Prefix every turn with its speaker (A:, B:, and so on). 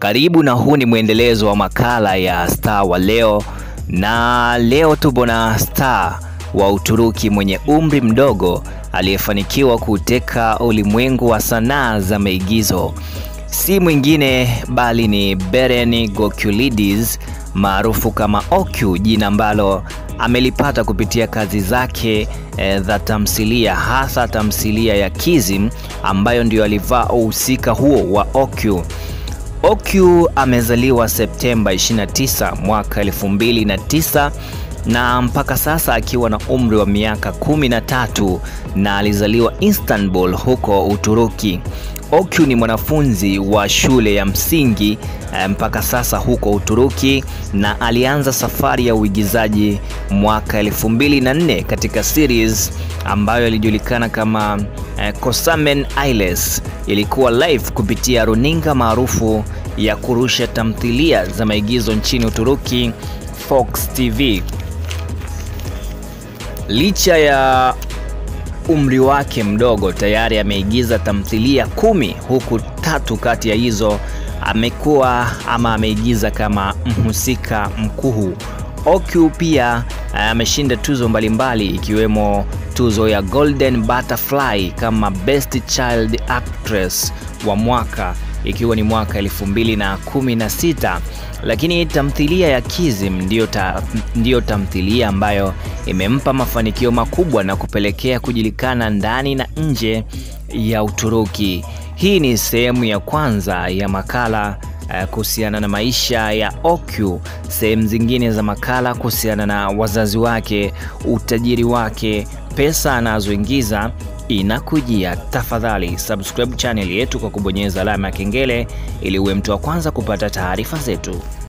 A: Karibu na huu ni mwendelezo wa makala ya Star wa leo, na leo tupo na star wa Uturuki mwenye umri mdogo aliyefanikiwa kuteka ulimwengu wa sanaa za maigizo. Si mwingine bali ni Beren Gökçeliadis maarufu kama Okyu, jina ambalo amelipata kupitia kazi zake e, za tamthilia, hasa tamthilia ya Kizim ambayo ndio alivaa uhusika huo wa Okyu. Okyu amezaliwa Septemba 29 mwaka 2009 na mpaka sasa akiwa na umri wa miaka kumi na tatu na alizaliwa Istanbul huko Uturuki. Okyu ni mwanafunzi wa shule ya msingi mpaka sasa huko Uturuki na alianza safari ya uigizaji mwaka 2004 katika series ambayo ilijulikana kama eh, Kosamen Ailes. Ilikuwa live kupitia runinga maarufu ya kurusha tamthilia za maigizo nchini Uturuki, Fox TV. Licha ya umri wake mdogo, tayari ameigiza tamthilia kumi, huku tatu kati ya hizo amekuwa ama ameigiza kama mhusika mkuu. Okyu pia ameshinda tuzo mbalimbali ikiwemo tuzo ya Golden Butterfly kama Best Child Actress wa mwaka ikiwa ni mwaka elfu mbili na kumi na sita lakini tamthilia ya Kizim ndiyo, ta, ndiyo tamthilia ambayo imempa mafanikio makubwa na kupelekea kujulikana ndani na nje ya Uturuki. Hii ni sehemu ya kwanza ya makala uh, kuhusiana na maisha ya Okyu. Sehemu zingine za makala kuhusiana na wazazi wake, utajiri wake, pesa anazoingiza inakujia. Tafadhali subscribe channel yetu kwa kubonyeza alama ya kengele ili uwe mtu wa kwanza kupata taarifa zetu.